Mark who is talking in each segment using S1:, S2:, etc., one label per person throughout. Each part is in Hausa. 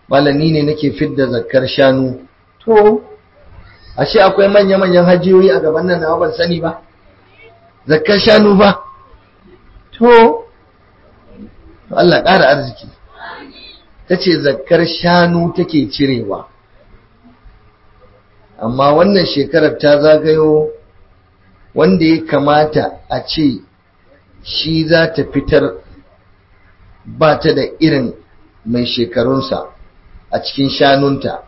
S1: malami ne nake fidda zakkar shanu to ashe akwai manya-manyan hajiyoyi a gaban nan na ban sani ba zakkar shanu ba to Allah ƙara arziki ta ce zakkar shanu take cirewa amma wannan shekarar ta zagayo wanda ya kamata a ce shi za ta fitar ba ta da irin mai shekarunsa a cikin shanunta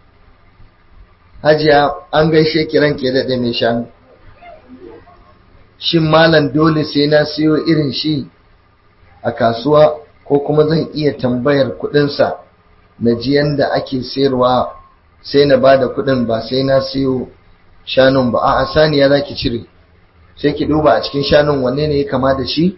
S1: hajiya an gaishe kiran ke daɗe mai shanu shin malam dole sai na siyo irin shi a kasuwa ko kuma zan iya tambayar kudinsa na ji yanda ake sayarwa sai na ba da kudin ba sai na siyo shanun ba a saniya za ki cire sai ki duba a cikin shanun wanne ne ya kama da shi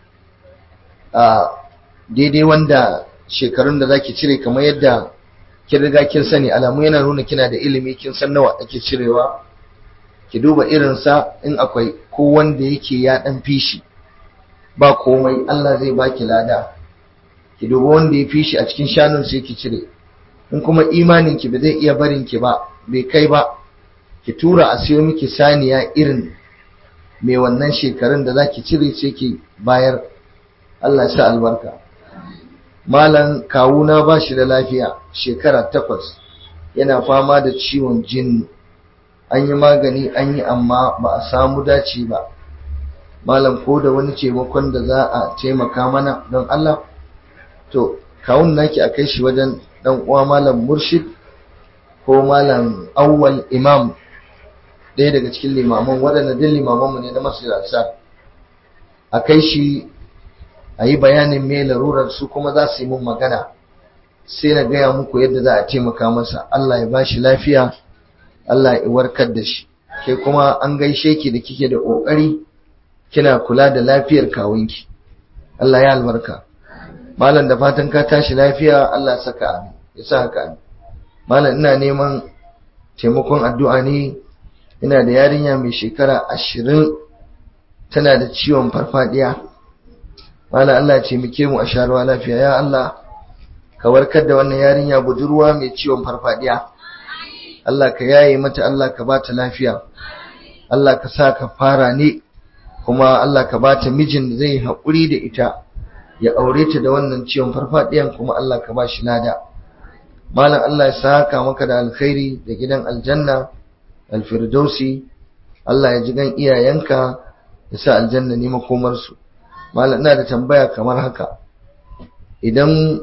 S1: a daidai wanda shekarun da za ki cire kamar yadda kin riga kin sani alamu yana nuna kina da ilimi kin san nawa ake cirewa ki duba irinsa in akwai ko wanda yake ya dan fishi ba komai Allah zai baki lada ki duba wanda ya fishi a cikin shanun sai ki cire in kuma imanin ki ba zai iya barin ki ba bai kai ba ki tura a siyo miki saniya irin mai wannan shekarun da zaki cire sai ki bayar Allah ya sa albarka malam kawuna ba shi da lafiya shekara takwas yana fama da ciwon jini an yi magani an yi amma ba a samu dace ba malam ko da wani taimakon da za a taimaka mana don Allah to kawun naki a kai shi wajen dan uwa malam murshid ko malam awwal imam ɗaya daga cikin limaman waɗanda din limamanmu ne na masu a kai shi a yi bayanin me larurar su kuma za su yi mun magana sai na gaya muku yadda za a taimaka masa Allah ya bashi lafiya Allah ya warkar da shi ke kuma an gaishe ki da kike da ƙoƙari kina kula da lafiyar kawunki Allah ya albarka malam da fatan ka tashi lafiya Allah saka amin ya sa haka amin malam ina neman taimakon addu'a ne ina da yarinya mai shekara ashirin tana da ciwon farfadiya malam Allah ya taimake mu a sharuwa lafiya ya Allah ka warkar da wannan yarinya budurwa mai ciwon farfadiya Allah ka yaye mata Allah ka bata lafiya Allah ka sa ka fara ne kuma Allah ka bata mijin da zai haƙuri da ita ya aure ta da wannan ciwon farfadiyan kuma Allah ka ba shi lada malam Allah ya saka maka da alkhairi da gidan aljanna alfirdausi Allah ya ji gan iyayenka ya sa aljanna ne makomar su malam ina da tambaya kamar haka idan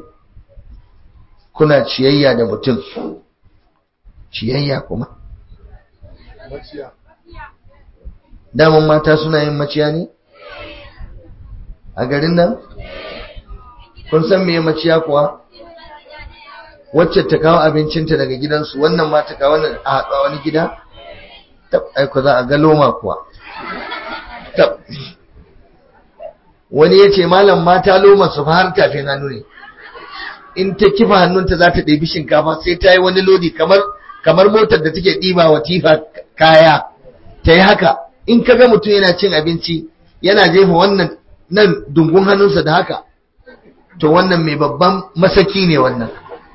S1: kuna ciyayya da mutum ciyayya kuma daman mata suna yin maciya ne a garin nan kun san me maciya kuwa wacce ta kawo abincinta daga gidansu wannan ma ta kawo wannan a haɗa wani gida tab aiko za a ga loma kuwa tab wani ya ce malam mata loma su fa har kafin hannu ne in ta kifa hannunta za ta ɗebi shinkafa sai ta yi wani lodi kamar kamar motar da take ɗiba wa tifa kaya ta yi haka in ka ga mutum yana cin abinci yana jefa wannan nan dungun hannunsa da haka to wannan mai babban masaki ne wannan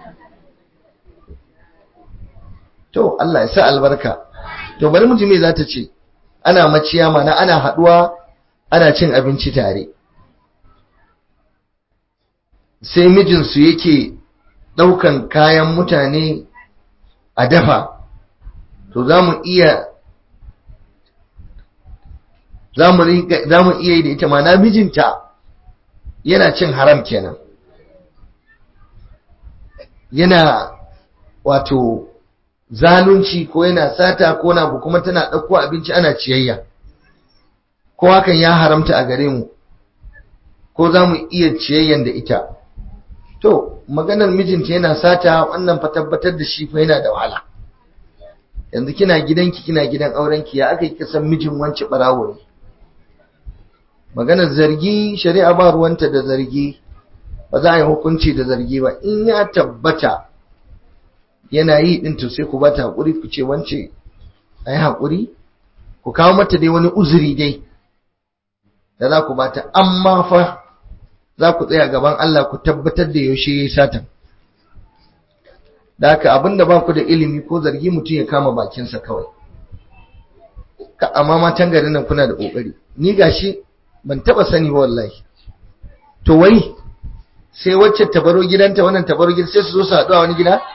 S1: to Allah ya sa albarka to bari mutum me za ta ce ana maciya mana ana haɗuwa ana cin abinci tare sai mijinsu yake ɗaukan kayan mutane a dafa to za mu iya za mu iya yi da ita mana mijinta yana cin haram kenan yana wato zalunci ko yana sata ko na kuma tana ɗauko abinci ana ciyayya ko hakan ya haramta a gare mu ko za mu iya ciyayyan da ita to maganar mijinta yana sata wannan fa tabbatar da shi fa yana da wahala yanzu kina gidanki kina gidan aurenki ya aka yi kasan mijin wance barawo ne maganar zargi shari'a ba ruwanta da zargi ba za a yi hukunci da zargi ba in ya tabbata yana yi din to sai ku bata hakuri ku ce wance ayi hakuri ku kawo mata dai wani uzuri dai da za ku bata amma fa za ku tsaya gaban Allah ku tabbatar da yaushe yayi satan da haka abinda ba ku da ilimi ko zargi mutum ya kama bakinsa kawai ka amma matan garin nan kuna da kokari ni gashi ban taba sani ba wallahi to wai sai wacce ta baro gidanta wannan ta baro gida sai su zo su haɗu a wani gida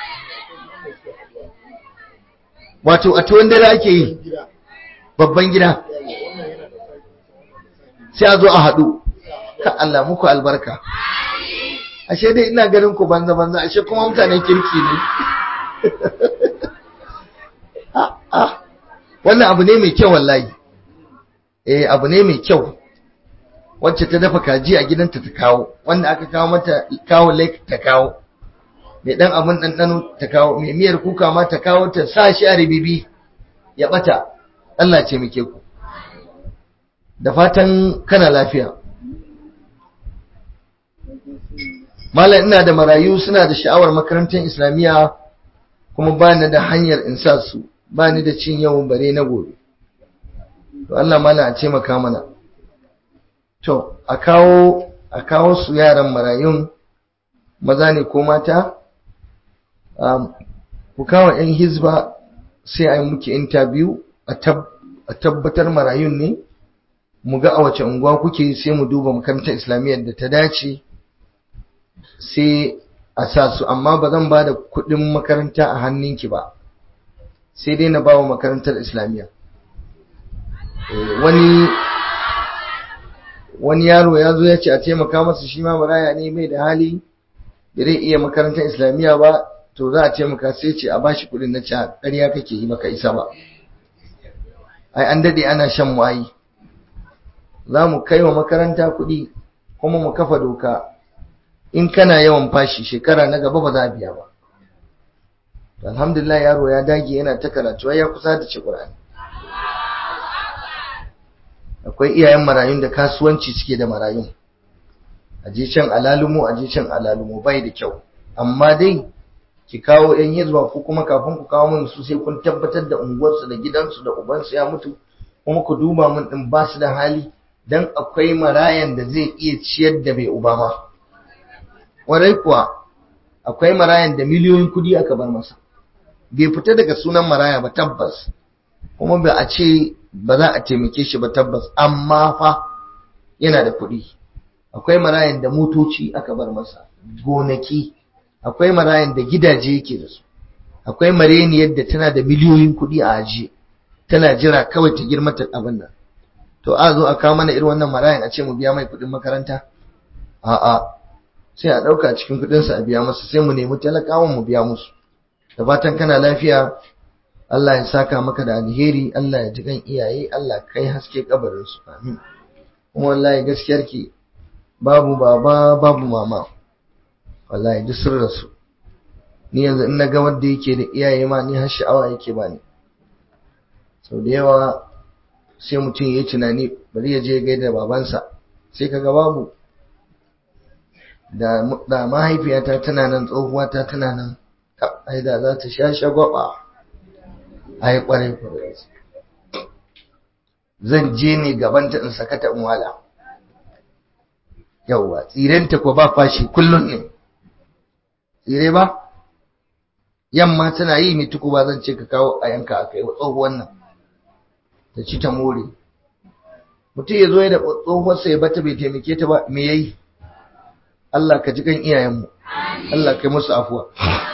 S1: wato a tuwon dare ake yi babban gida sai a zo a haɗu ka Allah muku albarka ashe dai ina ganin ku banza banza ashe kuma mutanen kirki ne wannan abu ne mai kyau wallahi eh abu ne mai kyau wacce ta dafa kaji a gidanta ta kawo wanda aka kawo mata kawo lake ta kawo mai dan abun ɗanɗano ta kawo mai miyar kuka ma ta kawo ta sa shi a ribibi ya bata Allah ce muke ku da fatan kana lafiya malam ina da marayu suna da sha'awar makarantar islamiyya kuma ba ni da hanyar in sa su ba ni da cin yawan bare na gobe to Allah malam a ce maka mana to a kawo a kawo su yaran marayun maza ne ko mata ku kawo 'yan hizba sai a yi muke interview a tabbatar marayun ne mu ga a wace unguwa kuke sai mu duba makarantar islamiyyar da ta dace sai a sa su amma ba zan ba da kudin makaranta a hannunki ba sai dai na ba wa makarantar islamiyya wani wani yaro ya zo ya ce a taimaka masa shi ma maraya ne mai da hali da zai iya makarantar islamiyya ba to za a taimaka sai ce a bashi kudin na ca ƙarya kake yi maka isa ba ai an dade ana shan mu'ayi za mu kai wa makaranta kuɗi kuma mu kafa doka in kana yawan fashi shekara na gaba ba za a biya ba alhamdulillah yaro ya dage yana ta karatu ya kusa da ci ƙur'ani akwai iyayen marayun da kasuwanci suke da marayun a je can alalumo a je can alalumo bai da kyau amma dai ki kawo yan hizba ko kuma kafin ku kawo mun su sai kun tabbatar da unguwarsu da gidansu da ubansu ya mutu kuma ku duba mun din ba su da hali dan akwai marayan da zai iya ciyar da bai uba ma warai kuwa akwai marayan da miliyoyin kudi aka bar masa bai fita daga sunan maraya ba tabbas kuma ba a ce ba za a taimake shi ba tabbas amma fa yana da kuɗi akwai marayan da motoci aka bar masa gonaki akwai marayan da gidaje yake da su akwai mareniyar da tana da miliyoyin kuɗi a ajiye tana jira kawai ta girma ta abin nan to a zo a kawo mana irin wannan marayan a ce mu biya mai kuɗin makaranta a'a sai a ɗauka cikin kuɗinsa a biya masa sai mu nemi talakawan mu biya musu da fatan kana lafiya Allah ya saka maka da alheri Allah ya ji kan iyaye Allah kai haske kabarin su amin kuma wallahi gaskiyar ki babu baba babu mama wallahi duk sun rasu ni yanzu in naga wanda yake da iyaye ma ni har sha'awa yake bani sau da yawa sai mutum ya yi tunani bari ya je gaida babansa sai kaga babu da da mahaifiyata tana nan tsohuwata tana nan ai da za ta sha shagwaba ai kwarai kwarai zan je ne gabanta in sakata in wala yauwa tsirenta ko ba fashi kullum ne tsire ba yamma tana yi mai tuku ba zan ce ka kawo a yanka a kai wa tsohuwan nan ta ci ta more mutum ya zo ya da tsohuwarsa ya bata bai taimake ta ba me yayi Allah ka ji kan iyayenmu Allah kai musu afuwa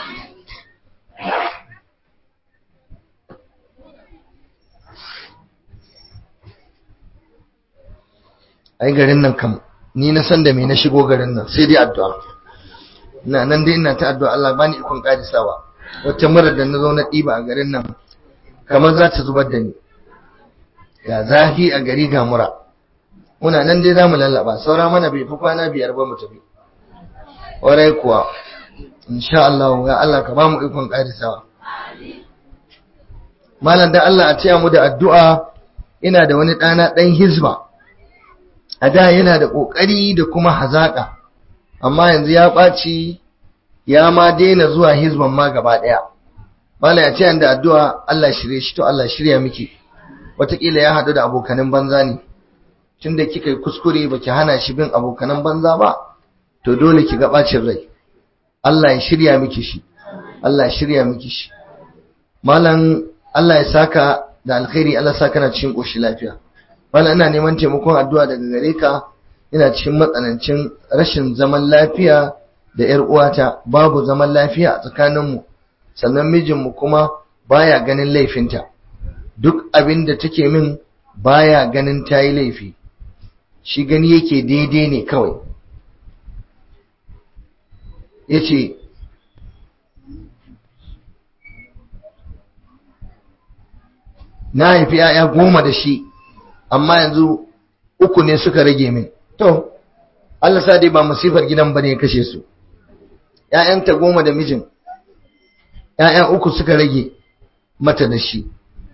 S1: ai garin nan kam ni na san da me na shigo garin nan sai dai addu'a ina nan dai ina ta addu'a Allah bani ikon kadisawa wata mura da na zo na ɗiba a garin nan kamar za ta zubar da ni ga zafi a gari ga mura muna nan dai za mu lallaba saura mana bai fi kwana biyar ba mu tafi warai kuwa insha Allah ya Allah ka ba mu ikon kadisawa malam da Allah a taya mu da addu'a ina da wani ɗana ɗan hizba a da yana da ƙoƙari da kuma hazaƙa amma yanzu ya ɓaci ya ma daina zuwa hizban ma gaba ɗaya malam ya ce da addu'a Allah shirye shi to Allah shirya miki wataƙila ya haɗu da abokanan banza ne tunda kika yi kuskure baki hana shi bin abokanan banza ba to dole ki ga ɓacin rai Allah ya shirya miki shi Allah shirya miki shi malam Allah ya saka da alkhairi Allah saka na cikin koshi lafiya malam ina neman taimakon addu'a daga gare ka ina cikin matsanancin rashin zaman lafiya da ƴar uwata babu zaman lafiya a tsakaninmu sannan mijinmu kuma baya ganin laifinta duk abin da take min baya ganin ta yi laifi shi gani yake daidai ne kawai ya ce na haifi ‘ya'ya goma da shi amma yanzu uku ne suka rage min to Allah sa dai ba masifar gidan ba ne ya kashe su ‘ya'yanta goma da mijin ‘ya'ya uku suka rage mata da shi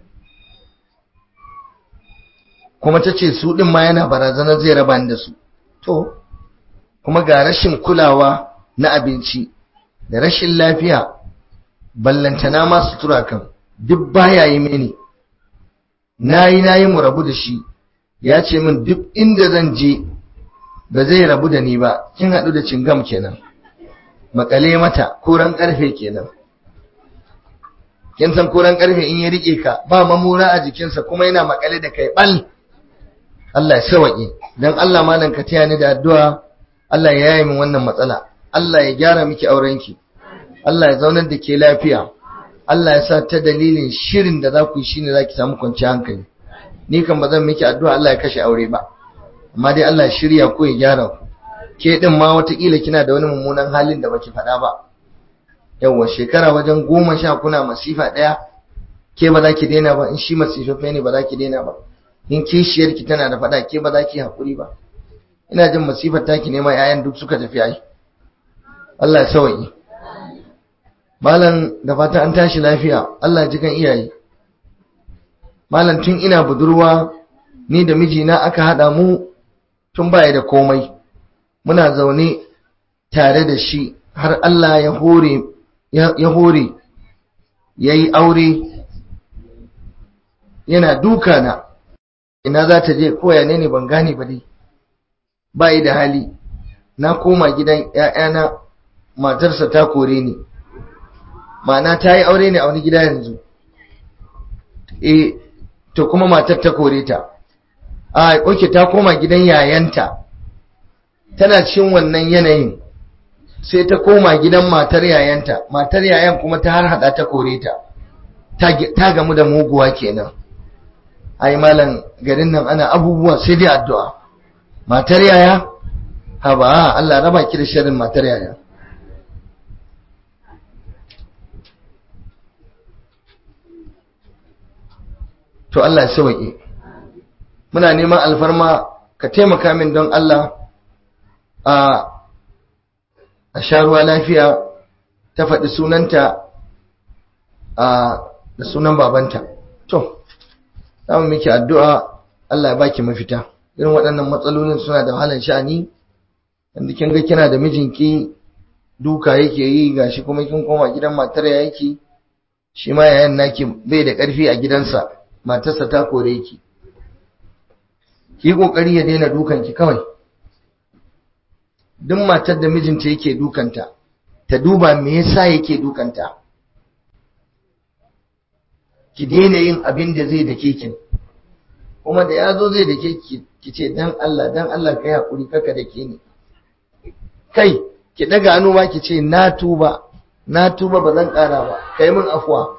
S1: kuma ta ce su ɗin ma yana barazanar zai raba da su to kuma ga rashin kulawa na abinci da rashin lafiya ballantana ma sutura kan duk baya yi mini nayi nayi mu rabu da shi ya ce min duk inda zan je ba zai rabu da ni ba kin haɗu da cingam kenan makale mata koran ƙarfe kenan kin san koran ƙarfe in ya rike ka ba mamura a jikinsa kuma yana makale da kai bal Allah ya sawaƙe don Allah malam ka taya ni da addu'a Allah ya yaye min wannan matsala Allah ya gyara miki aurenki Allah ya zaunar da ke lafiya Allah ya sa ta dalilin shirin da za ku yi shine za ki samu kwanciyar hankali ni kan ba zan miki addu'a Allah ya kashe aure ba amma dai Allah ya shirya ko ya gyara ku ke din ma watakila kina da wani mummunan halin da baki faɗa ba yawwa shekara wajen goma sha kuna masifa ɗaya ke ba za ki daina ba in shi masifaffe ne ba za ki daina ba in kishiyarki tana da faɗa ke ba za ki haƙuri ba ina jin masifar taki nema yayan duk suka tafi ai Allah ya sawaye malam da fata an tashi lafiya Allah ji kan iyaye malam tun ina budurwa ni da mijina aka hada mu tun baya da komai muna zaune tare da shi har Allah ya hore ya hore yayi aure yana duka na ina za ta je koya ne ne ban gane ba dai ba yi da hali na koma gidan ‘ya'yana matarsa ta kore ni ma'ana ta yi aure ne a wani gida yanzu e to kuma matar ta kore ta a oke ta koma gidan yayanta tana cikin wannan yanayin sai ta koma gidan matar yayanta matar yayan kuma ta har hada ta kore ta ta gamu da muguwa kenan ai malam garin nan ana abubuwa sai dai addu'a matar yaya ha ba Allah raba ki da sharrin matar yaya to Allah ya sauke muna neman alfarma ka taimaka min don Allah a a sharuwa lafiya ta faɗi sunanta a da sunan babanta to za mu miki addu'a Allah ya baki mafita irin waɗannan matsalolin suna da wahalar sha'ani yanda kin ga kina da mijinki duka yake yi gashi kuma kin koma gidan matar ya yake shi ma yayan naki bai da ƙarfi a gidansa matarsa ta kore ki ki kokari ya daina dukan ki kawai duk matar da mijinta yake dukanta ta duba me yasa yake dukanta ki daina yin abin da zai dake ki kuma da ya zo zai dake ki ki ce dan Allah dan Allah kai hakuri kaka dake ni kai ki daga hannu ma ki ce na tuba na tuba ba zan kara ba kai min afuwa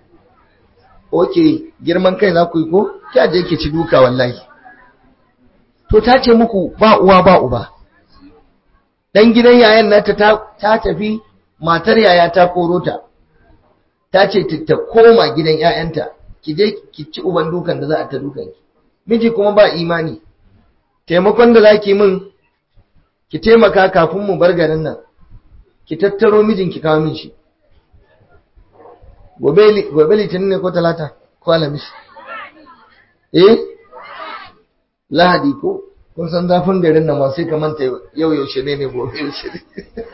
S1: oke girman kai za ku yi ko kya je ki ci duka wallahi to ta ce muku ba uwa ba uba dan gidan yayan nata ta tafi matar yaya ta koro ta ta ce ta koma gidan ‘ya'yanta, ki je ki ci uban dukan da za a ta dukan ki. Miji kuma ba imani, taimakon da za ki min, ki taimaka kafin mu bar garin nan, ki tattaro mijin ki kawo min shi. Gobe litinin ne ko talata ko alamis? Eh? Lahadi ko? Kun san zafin garin nan ma sai ka manta yau yaushe ne ne gobe yaushe ne.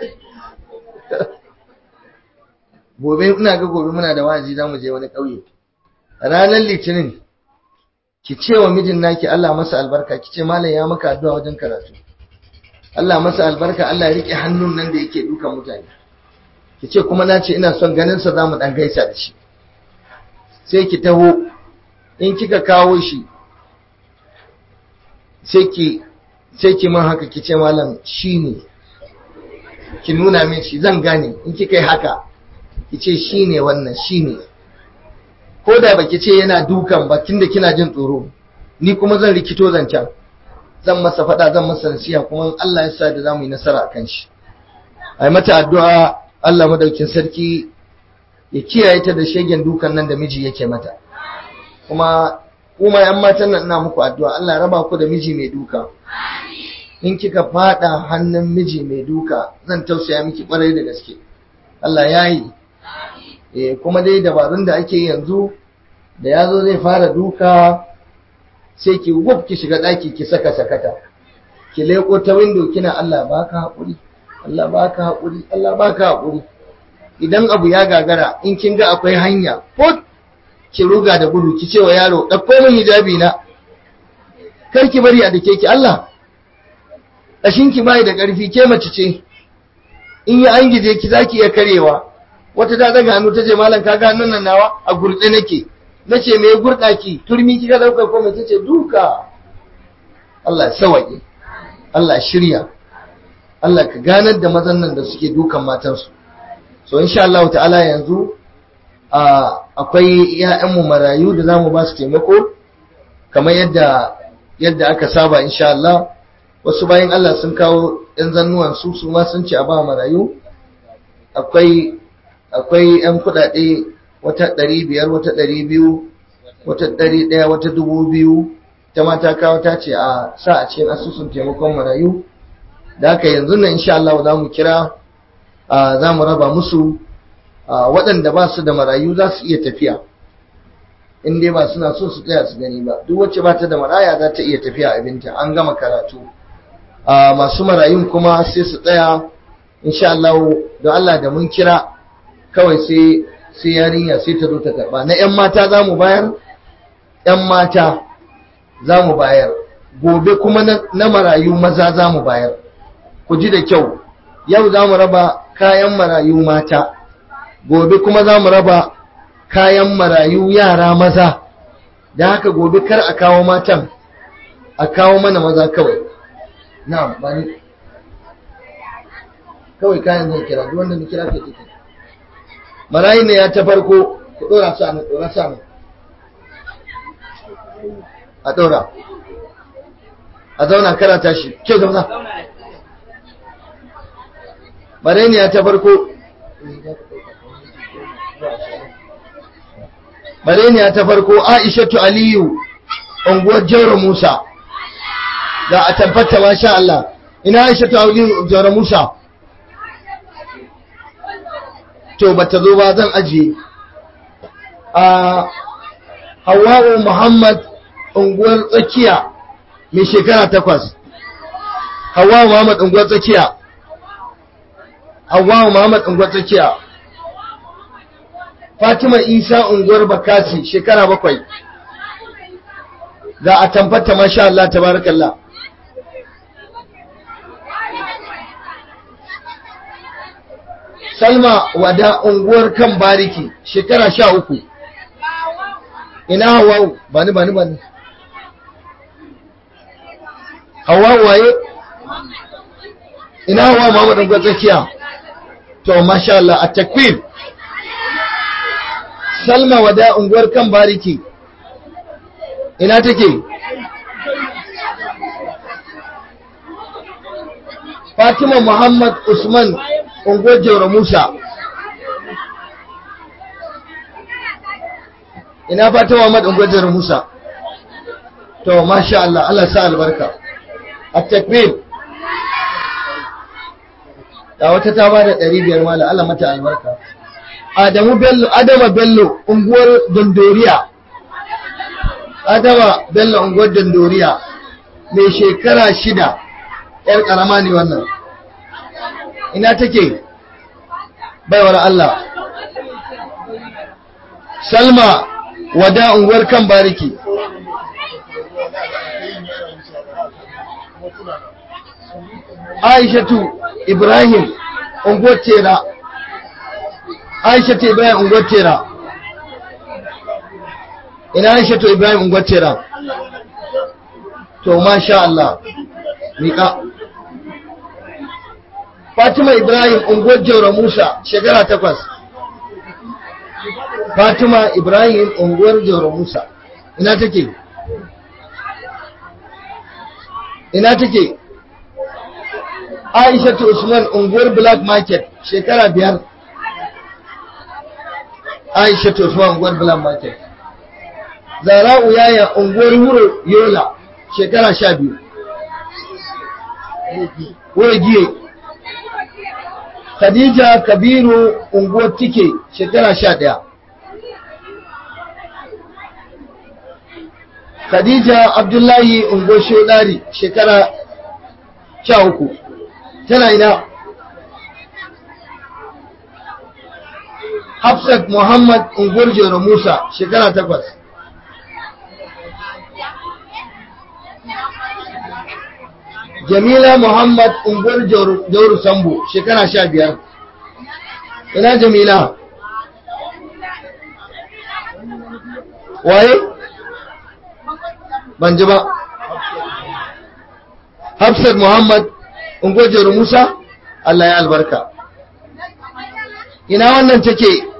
S1: gobe ina ga gobe muna da waji za mu je wani ƙauye ranar litinin ki ce wa mijin naki Allah masa albarka ki ce malam ya maka addu'a wajen karatu Allah masa albarka Allah ya rike hannun nan da yake dukan mutane ki ce kuma na ce ina son ganin sa zamu dan gaisa da shi sai ki taho in kika kawo shi sai ki sai ki man haka ki ce malam shine ki nuna min shi zan gane in kika yi haka ki ce shine wannan shine ko da baki ce yana dukan ba tunda kina jin tsoro ni kuma zan rikito zancen zan masa faɗa zan masa nasiha kuma Allah ya sa da zamu yi nasara akan shi ai mata addu'a Allah madaukin sarki ya kiyaye ta da shegen dukan nan da miji yake mata kuma kuma yan matan nan ina muku addu'a Allah ya raba ku da miji mai duka in kika fada hannun miji mai duka zan tausaya miki kwarai da gaske Allah ya yi eh kuma dai dabarun da ake yanzu da yazo zai fara duka sai ki gub ki shiga daki ki saka sakata ki leko ta window kina Allah baka hakuri Allah baka hakuri Allah baka hakuri idan abu ya gagara in kin ga akwai hanya put ki ruga da gudu ki ce wa yaro ɗauko min hijabi na kar ki bari a dake ki Allah ƙashin ki bai da ƙarfi ke mace ce in yi an gije ki zaki iya karewa wata ta daga hannu ta ce malam ka ga hannun nan nawa a gurɗe nake na ce me gurɗa ki turmi kika ɗauka ko mace ce duka Allah sawaye Allah shirya Allah ka ganar da mazan nan da suke dukan matansu so insha Allah ta'ala yanzu akwai ‘ya'yanmu marayu da za mu ba su taimako kamar yadda yadda aka saba insha Allah wasu bayan Allah sun kawo ‘yan zannuwan su su ma sun ce a ba marayu akwai akwai ‘yan kuɗaɗe wata ɗari biyar wata ɗari biyu wata ɗari ɗaya wata dubu biyu ta mata kawo ta ce a sa a cikin asusun taimakon marayu da haka yanzu nan insha Allah za mu kira za mu raba musu waɗanda ba su da marayu za su iya tafiya in dai ba suna so su tsaya su gani ba duk wacce ba ta da maraya za ta iya tafiya abinta an gama karatu masu marayun kuma sai su tsaya insha Allah don Allah da mun kira kawai sai sai yarinya sai ta zo ta karba na yan mata za mu bayar yan mata za mu bayar gobe kuma na marayu maza za mu bayar ku ji da kyau yau za mu raba kayan marayu mata gobe kuma za mu raba kayan marayu yara maza da haka gobe kar a kawo matan a kawo mana maza kawai na bani kawai kayan zai kira duk wanda ni kira ke take marayu ne ya ta farko ku dora sa nan dora sa nan a dora a zauna karata shi ke zauna marayu ne ya ta farko Mareniya ta farko Aishatu Aliyu unguwar Jauro Musa ga a tabbata masha Allah ina Aishatu Aliyu Jauro Musa to bata zo ba zan ajiye a Hawwa'u Muhammad unguwar tsakiya mai shekara takwas Hawwa'u Muhammad unguwar tsakiya Hawwa'u Muhammad unguwar tsakiya Fatima Isa unguwar Bakasi shekara bakwai ga a tamfata masha Allah tabarakallah Salma wada unguwar kan bariki shekara sha uku ina hawa'u bani bani bani hawa'u waye ina hawa Muhammad unguwar tsakiya to masha Allah a takwir Salma wada unguwar kan bariki ina take Fatima Muhammad Usman unguwar Jauro Musa ina Fatima Muhammad unguwar Jauro Musa to masha Allah Allah sa albarka at-takbir da wata ta bada 500 mala Allah mata albarka Adamu Bello, Adama Bello, unguwar Dondoriya. Adama Bello, unguwar Dondoriya, mai shekara shida, ‘yar ƙarama ne wannan. Ina take, baiwar Allah. Salma, wada unguwar kan bariki. Aishatu Ibrahim, unguwar Tera. aisha ta ibrahim unguwar tera ina aisha ta ibrahim unguwar tera to masha Allah miƙa fatima ibrahim unguwar jaura musa shekara takwas fatima ibrahim unguwar jaura musa ina take ina take aisha ta usman unguwar black market shekara biyar aisha ta usman unguwar black market zara'u yaya unguwar wuro yola shekara sha biyu giye khadija kabiru unguwar tike shekara sha ɗaya khadija abdullahi unguwar shodari shekara sha uku tana ina hafsat muhammad unguwar jero musa shekara takwas jamila muhammad unguwar jauru sambo shekara sha biyar ina jamila waye ban ji ba hafsat muhammad unguwar jauru musa allah ya albarka ina wannan take